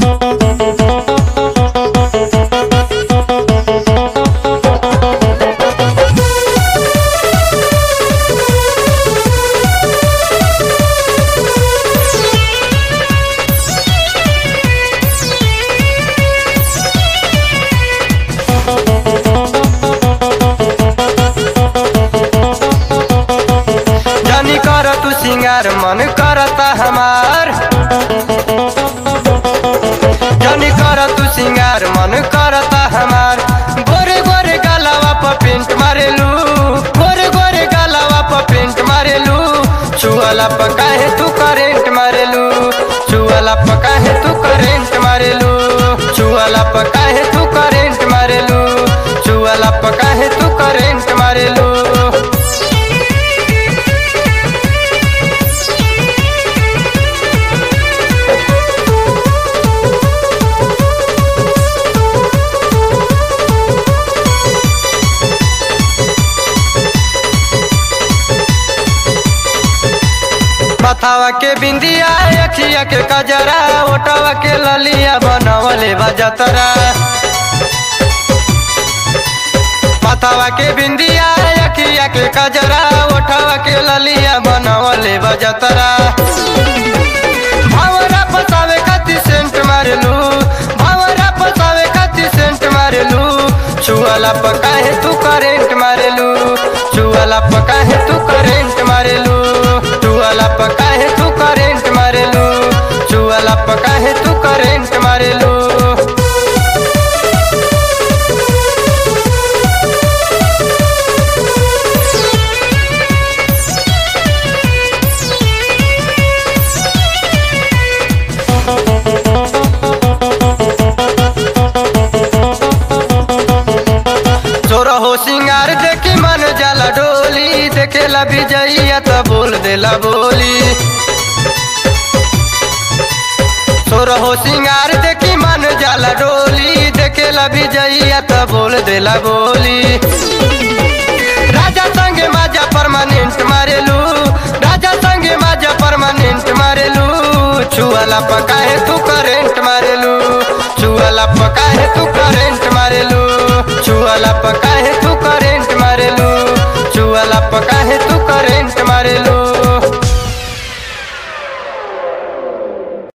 जानी कर तू सिंगार मन करता हमार जानी कर तू सिंगार मन करता हमार गोरे गोरे गलावा पर पेंट मारेलू गोरे गोरे गलावा पर पेंट मारेलू चुअला पर काहे तू करेंट मारेलू चुअला पर काहे तू करेंट मारेलू चुअला पर काहे तू करेंट मारेलू चुअला पर काहे तू करेंट मारेलू माथावा के बिंदिया अखिया के कजरा ओटावा के ललिया बनवले बजतरा माथावा के बिंदिया अखिया के कजरा ओटावा के ललिया बनवले बजतरा भावरा पसावे खाती सेंट मारेलू भावरा पसावे खाती सेंट मारेलू चुअला पकाहे तू करेंट मारेलू चुअला पकाहे तू करेंट मारेलू चुअला पकाहे तू करेंट मारेलू चुअला पकाहे तू करेंट मारेलू तोरा हो सिंगार देखी मन जाला डोली देखेला विजैया तो बोल देला बोली तोरा हो सिंगार देखी मन जाला डोली देखेला विजैया तो बोल देला बोली राजा संगे माजा परमानेंट मारेलू राजा संगे माजा परमानेंट मारेलू चुअला पकाहे तू करेंट मारेलू चुअला पकाहे तू करेंट मारेलू चुअला पकाहे तू करेंट मारेलू चुअला पकाहे तू करेंट मारेलू